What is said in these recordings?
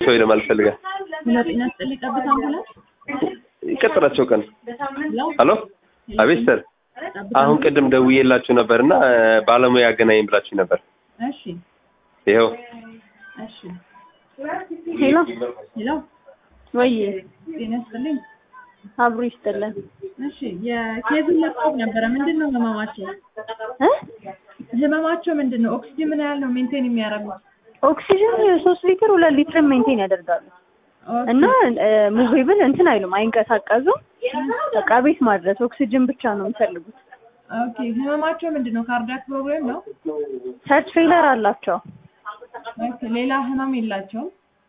ሰው ይለማል ፈልጋል ሁለት ጤና ስጥልኝ ጠብታ አምቡላንስ ይቀጥላቸው ቀን ሄሎ ሄሎ አቤት ሰር ጠብታ አሁን ቅድም ደውዬላችሁ ነበር እና ባለሙያ ያገናኝ ብላችሁ ነበር እሺ ይኸው እሺ ሄሎ ሄሎ ወይ ጤና ስጥልኝ አብሮ ይስጥልን እሺ የኬዙን ለማወቅ ነበረ ምንድን ነው ህመማቸው እ ህመማቸው ምንድን ነው ኦክሲጅን ምን ያህል ነው ሜንቴን የሚያደርጉት ኦክሲጅን ሶስት ሊትር ሁለት ሊትር ሜንቴን ያደርጋሉ እና ሙቪብል እንትን አይሉም አይንቀሳቀሱም በቃ ቤት ማድረስ ኦክሲጅን ብቻ ነው የሚፈልጉት ኦኬ ህመማቸው ምንድን ነው ካርዲያክ ፕሮብሌም ነው ሰርች ፌለር አላቸው ኦኬ ሌላ ህመም የላቸውም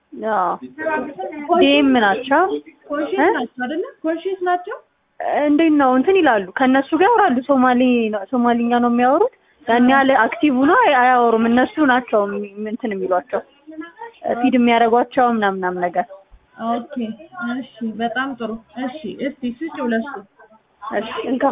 ዲኤም ናቸው ኮንሽስ ናቸው አይደለ ኮንሽስ ናቸው እንዴት ነው እንትን ይላሉ ከእነሱ ጋር ያወራሉ ሶማሌ ሶማሊኛ ነው የሚያወሩት ያን ያህል አክቲቭ ሆኖ አያወሩም እነሱ ናቸው የሚ- እንትን የሚሏቸው ፊድ የሚያደርጓቸው ምናምን ምናምን ነገር ኦኬ እሺ በጣም ጥሩ እሺ እስቲ ስጭው ለሱ እሺ እንካ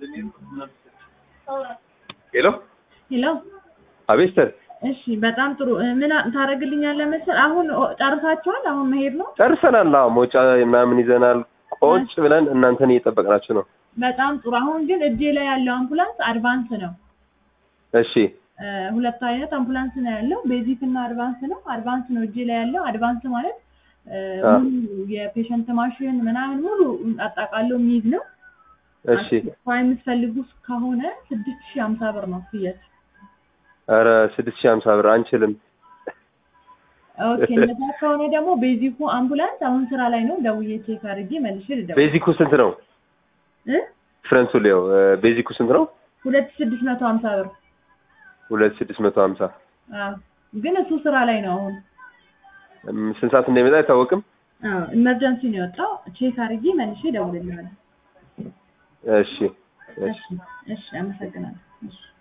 ሄሎ ሄሎ አቤት ሰር እሺ በጣም ጥሩ እ፣ ምን አ- ታደርግልኛለህ መሰል አሁን ኦ- ጨርሳችኋል አሁን መሄድ ነው ጨርሰናል አዎ መውጫ ምናምን ይዘናል ቆጭ ብለን እናንተን እየጠበቅናችሁ ነው በጣም ጥሩ አሁን ግን እጄ ላይ ያለው አምቡላንስ አድቫንስ ነው እሺ እ፣ ሁለት አይነት አምቡላንስ ነው ያለው ቤዚክ እና አድቫንስ ነው አድቫንስ ነው እጄ ላይ ያለው አድቫንስ ማለት እ፣ አ። ሙሉ የፔሸንት ማሽን ምናምን ሙሉ አጣቃሎ የሚይዝ ነው እሺ አስቸኳይ የምትፈልጉ ከሆነ ስድስት ሺህ ሀምሳ ብር ነው ፍየት ኧረ ስድስት ሺህ ሀምሳ ብር አንችልም ኦኬ እንደዛ ከሆነ ደግሞ ቤዚኩ አምቡላንስ አሁን ስራ ላይ ነው ደውዬ ቼክ አድርጌ መልሼ ልደውል ቤዚኩ ስንት ነው እ ፍረንቱ ሊየው ቤዚኩ ስንት ነው ሁለት ሺህ ስድስት መቶ ሀምሳ ብር ሁለት ስድስት መቶ ሀምሳ አዎ ግን እሱ ስራ ላይ ነው አሁን እም፣ ስንት ሰዓት እንደሚመጣ አይታወቅም አዎ ኢመርጀንሲ ነው የወጣው ቼክ አድርጌ መልሼ እደውልልሃለሁ እሺ እሺ እሺ እሺ አመሰግናለሁ እሺ